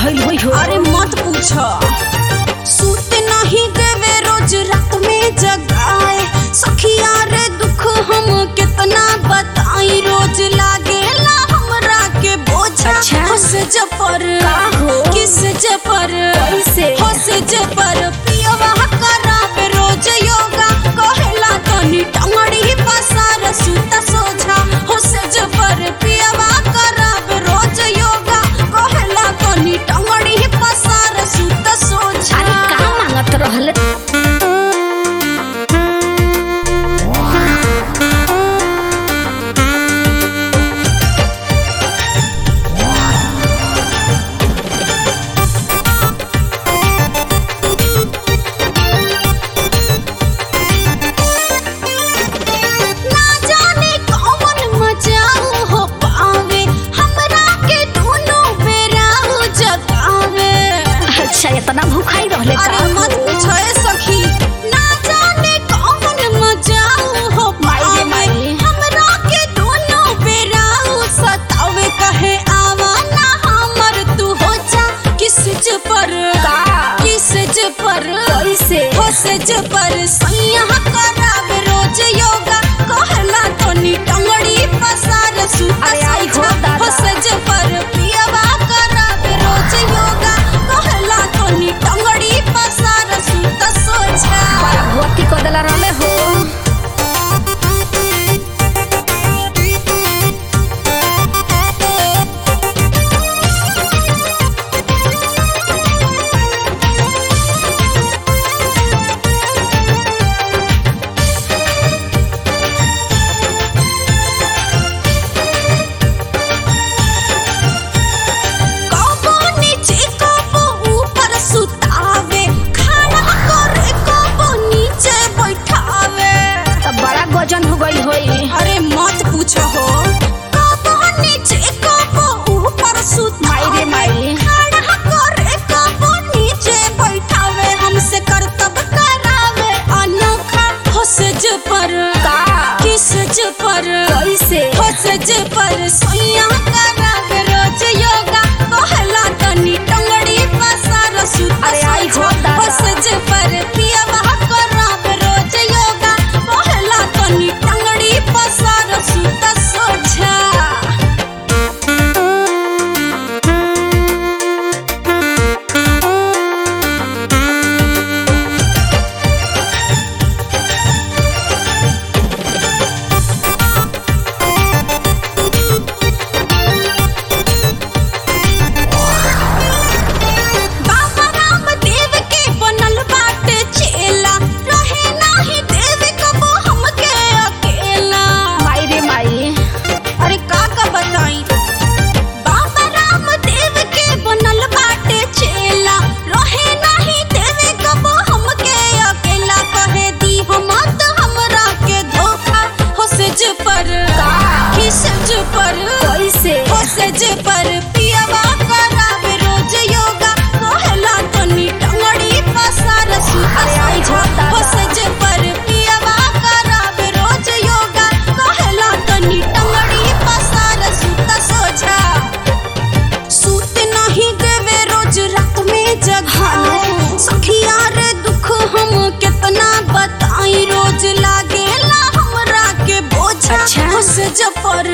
भइल होई हो अरे मत पूछ सूते नहीं देवे रोज रात में जगाए सखिया रे दुख हम कितना बताई रोज लागेला हमरा के बोझा अच्छा। हंस जपर का हो? किस जपर कैसे? हंस जपर पियवा करावे रोज योगा कहेला तनी टंगड़ी पसार सुता सोझा हंस जपर पियवा करावे रोज योगा कहेला तनी टंगड़ी पसार सुता सोझा अरे का मांगत रहल ना जाने कौन मजाऊ हो पावे हमरा के दोनों बेराऊ जगावे अच्छा इतना भूखाई रहले का अरे मत पूछो ए सखी ना जाने कौन मजाऊ हो माई रे पावे माई। हमरा के दोनों बेराऊ सतावे कहे आवा ना हमर तू हो जा किस ज पर का? किस ज पर कैसे हो से ज पर सैया करावे रोज योगा कहला तनी टंगड़ी पसार सुता अरे आई हो सोझा। दादा। हो से ज पर पियवा करावे रोज योगा कहला तनी टंगड़ी पसार सुता सोझा बड़ा भोती को देला रहले हो कबो नीचे कबो ऊपर सुतावे खाना करे कबो नीचे बैठावे तब बड़ा गजन हो गई होई अरे मत पूछो हो कबो नीचे कबो ऊपर सुतावे माई रे माई। खाना करे कबो नीचे बैठावे हमसे करतब करावे अनोखा हंसज पर का? किसज पर कैसे हंसज पर सोया करावे रोज योगा कहला तनी टंगड़ी पसार सुता अरे आई हो सोझा। दादा। हंसज पर पियवा करावे रोज योगा कहला तनी टंगड़ी पसार सुता सोझा बाबा रामदेव के बनल बाटे चेला रहे नाही देव कबो हमके अकेला माई रे माई अरे का का बताई बाबा रामदेव के बनल बाटे चेला रहे नाही देव कबो हमके अकेला कहे दी हम त हमरा के धोखा हो सेज पर का? खिसज पर कैसे हो सेज पर पियवा करावे रोज योगा कहला तनी टंगड़ी पसार सुता अरे आई हो दादा। हो सेज पर पियवा करावे रोज योगा कहला तनी टंगड़ी पसार सुता सोझा सूत नहीं देवे रोज रात में जगाए सखिया रे दुख हम कितना बताई रोज लागेला हमरा के बोझा अच्छा। हंस जपर